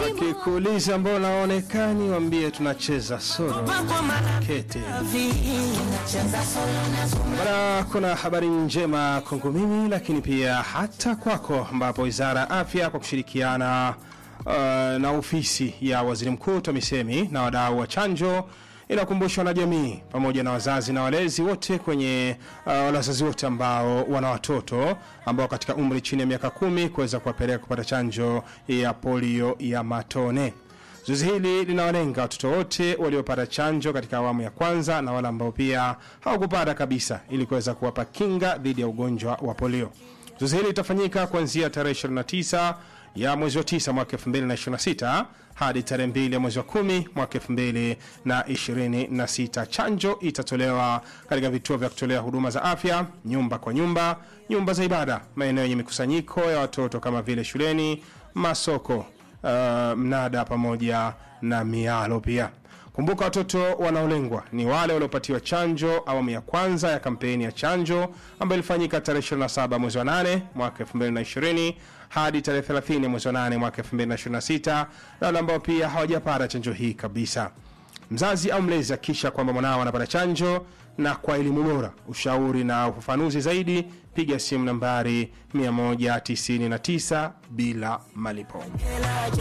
Wakikuuliza mbona waonekani, waambie tunacheza solo kete. Bana, kuna habari njema kwangu mimi, lakini pia hata kwako, ambapo wizara ya afya kwa kushirikiana uh, na ofisi ya waziri mkuu TAMISEMI na wadau wa chanjo inakumbusha wanajamii pamoja na wazazi na walezi wote kwenye uh, wale wazazi wote ambao wana watoto ambao katika umri chini ya miaka kumi kuweza kuwapeleka kupata chanjo ya polio ya matone. Zoezi hili linawalenga watoto wote waliopata chanjo katika awamu ya kwanza na wale ambao pia hawakupata kabisa, ili kuweza kuwapa kinga dhidi ya ugonjwa wa polio. Zoezi hili litafanyika kuanzia tarehe 29 ya mwezi wa 9 mwaka 2026 hadi tarehe 2 ya mwezi wa 10 mwaka 2026. Chanjo itatolewa katika vituo vya kutolea huduma za afya, nyumba kwa nyumba, nyumba za ibada, maeneo yenye mikusanyiko ya watoto kama vile shuleni, masoko, uh, mnada pamoja na mialo pia. Kumbuka watoto wanaolengwa ni wale waliopatiwa chanjo awamu ya kwanza ya kampeni ya chanjo ambayo ilifanyika tarehe 27 mwezi wa 8 mwaka 2020 hadi tarehe 30 mwezi wa 8 mwaka 2026 na wale ambao pia hawajapata chanjo hii kabisa. Mzazi au mlezi akisha kwamba mwanao anapata chanjo na kwa elimu bora, ushauri na ufafanuzi zaidi, piga simu nambari 199 bila malipo.